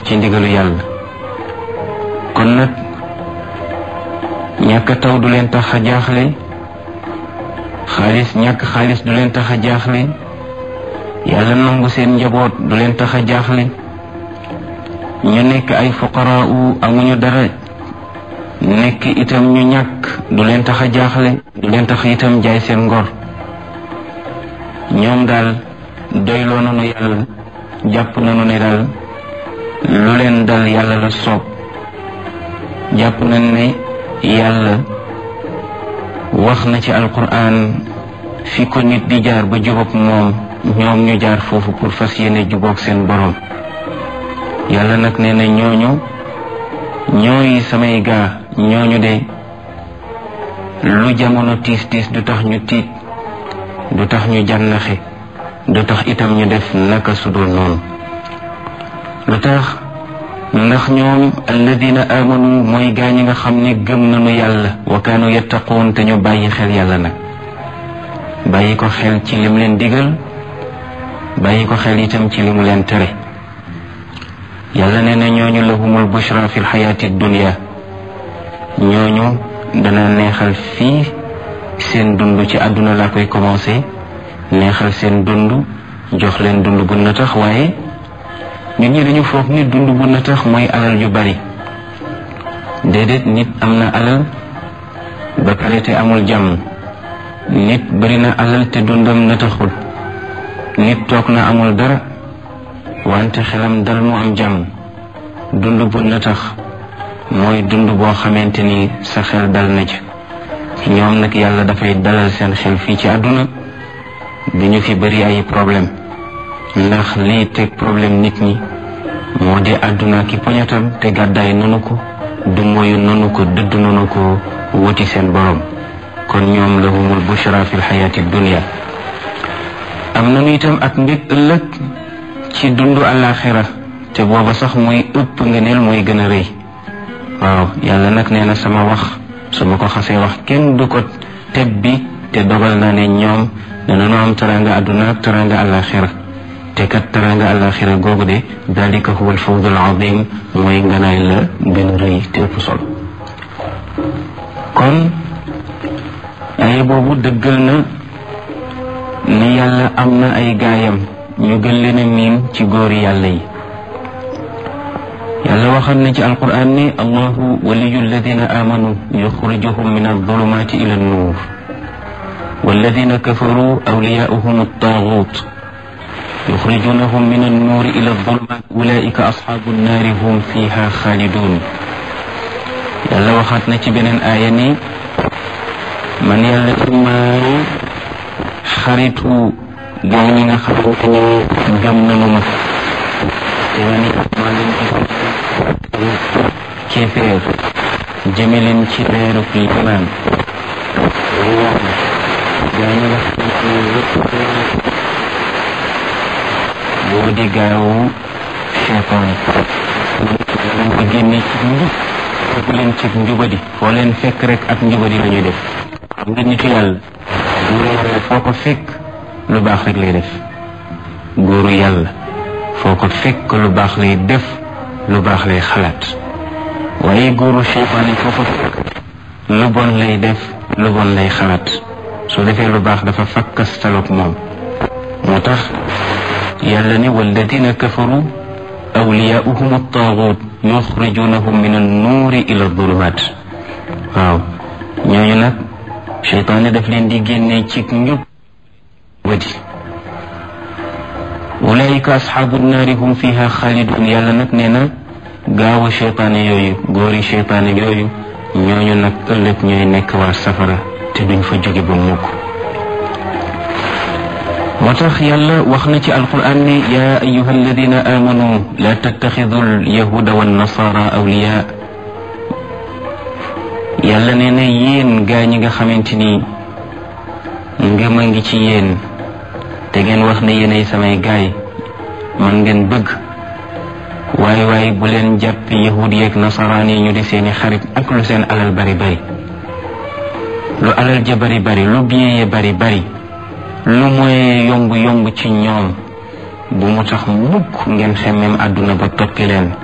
ci ndigalu yàlla kon nag ñàkk taw du leen tax a jaaxle xaalis ñàkk xaalis du leen tax a jaaxle yàlla nangu seen njaboot du leen tax a jaaxle ñu nekk ay fuqaraa u amuñu dara nekk itam ñu ñàkk du leen tax a jaaxle du leen tax itam jaay seen ngor ñoom daal doyloo nañu yàlla jàpp nañu ne daal lu leen dal yàlla la soob jàpp nañ ne yàlla wax na ci alquran fi ko nit di jaar ba jubóog moom ñoom ñu jaar foofu pour fas yéene jubóog seen borom yàlla nag nee na ñooñu ñooy samay gaa ñooñu de lu jamono tiis tiis du tax ñu tiit du tax ñu jànnaxe du tax itam ñu def naka sudul noonu lu tax ndax ñoom alladina amanu mooy gaa ñi nga xam ne gëm nañu yàlla wa kaanu yattaquun te ñu bàyyi xel yàlla nag bàyyi ko xel ci lim leen digal bàyyi ko xel itam ci li mu leen tere yàlla nee na ñooñu lahumul bushra fi lxayaati dunia ñooñu dana neexal fii seen dund ci àdduna laa koy commencé neexal seen dund jox leen dund bu na tax waaye nit ñi dañu foog ni dund bu na tax mooy alal yu bari déedéet nit am na alal ba pare te amul jàmm nit bari na alal te dundam na taxul nit toog na amul dara wante xelam dal mu am jàmm dund bu na tax mooy dund boo xamante ni sa xel dal na ci ñoom nag yàlla dafay dalal seen xel fii ci àdduna du ñu fi bari ay problème ndax lii teg problème nit ñi moo di àdduna ki poñatam te gàddaay nanu ko du moyu nanu ko dëdd nanu ko wuti seen borom kon ñoom lahumul bushra fi lxayaati dunia am nanu itam ak mbég ëllëg ci dundu àllaaxira te booba sax mooy ëpp ngëneel mooy gën a rëy waaw yàlla nag nee na sama wax su ma ko xasee wax kenn du ko teb bi te dogal na ne ñoom danañu am taranga àdduna ak taranga àllaaxira te kat taranga àllaaxira googu de dalika huwa alfawd alazim mooy nganaay la gën a rëy te ëpp solo kon ay boobu dëggal na ni yàlla am na ay gaayam ñu gën leen a miin ci góori yàlla yi yàlla waxal na ci alquran ni allahu waliyu alladina amanu yuxrijuhum min aldulumati ila annuur walladina kafaru awliyaauhum altagut yuxrijunahum min annuur ila aldulumat ulaika asxaabu annaari hum fiha xaalidun yàlla waxaat na ci beneen aaya ni man yàlla immaay xaritu gaa ñi nga xamante ne gëm nañu ma te ma ni maa leen di kéeféer jëme leen ci leerub limaan gaa ñi nga xamante ne yëpp boo di gaawu cheytaan leen ko génne ci njub fekk leen ci njubadi foo leen fekk rek ak njubadi la ñuy def xam nga nitu yàlla foo ko fekk lu baax rek lay def góoru yàlla foo ko fekk lu baax lay def lu baax lay xalaat waaye góoru seytaane foo ko fekk lu bon lay def lu bon lay xalaat su defee lu baax dafa fakkas taloog moom moo tax yàlla ne walladina kafaru awliyaauhum attaagut yuxrijunahum min annuuri ila adulumat waaw ñooñu nag seytaane daf leen di génnee ci njub wadi ulaika asxaabu naari hum fiha xaalidun yàlla nag nee na gaawu cheytaane yooyu góori cheytaane yooyu ñooñu nag ëllëg ñooy nekk waa safara te duñ fa jóge ba mukk moo tax yàlla wax na ci alquran ne yaa ayuha alladina amanu la tattaxidu alyahuda wannasara awliya yàlla nee na yéen gaa ñi nga xamante ni ngëm a ngi ci yéen te ngeen wax ne yéenay samay gaay man ngeen bëgg waaye waaye bu leen jàpp yahud yeeg nasaraan yi ñu di seeni xarit ak lu seen alal bari bari lu alal ja bari bari lu bien ya bari bari lu mooy yomb yomb ci ñoom bu mu tax mukk ngeen xemmem àdduna ba toppi leen